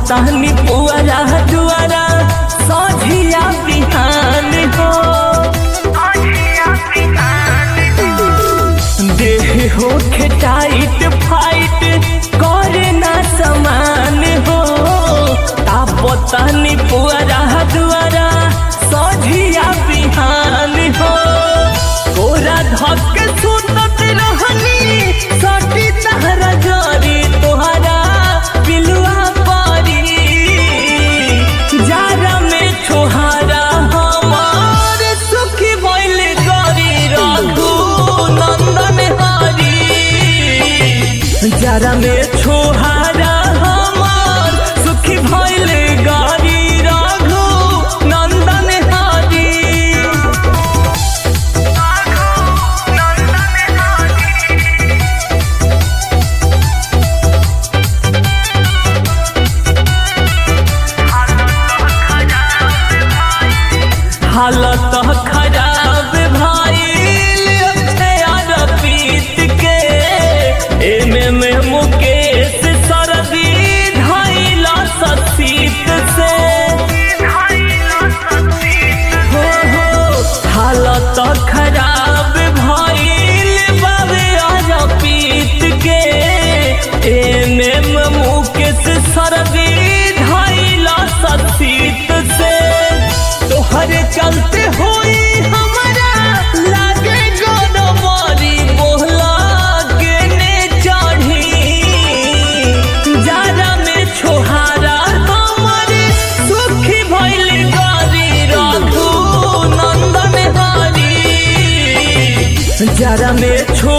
तानी पुअरा दुआरा सझिया बिहान हो देह हो टाइट फाइट करे ना समान हो तापतानी पुअरा दुआरा सझिया बिहान हो कोरा धक सुतत रहनी सटी तहरा जरी तोहरा पिलुआ परी जारा में छोहारा हमार सुखी भइल गरी रघु नंदन हरी जारा में छोहारा हमार सुखी भइल गरी रघु नंदन हरी हालत खराब भाई पीत के एमे में मुकेश सरदी धाइला ससीत से हो हो हालत खराब भइल बाबे आज पीत के एमे में मुकेश सरदी धाइला ससीत से तोहरे चलते होई हमारा लागे गोदमरी बोहला के ने चढ़ी जारा में छोहारा हमारे सुखी भइल गरी रघु नंदन हरी जारा में छो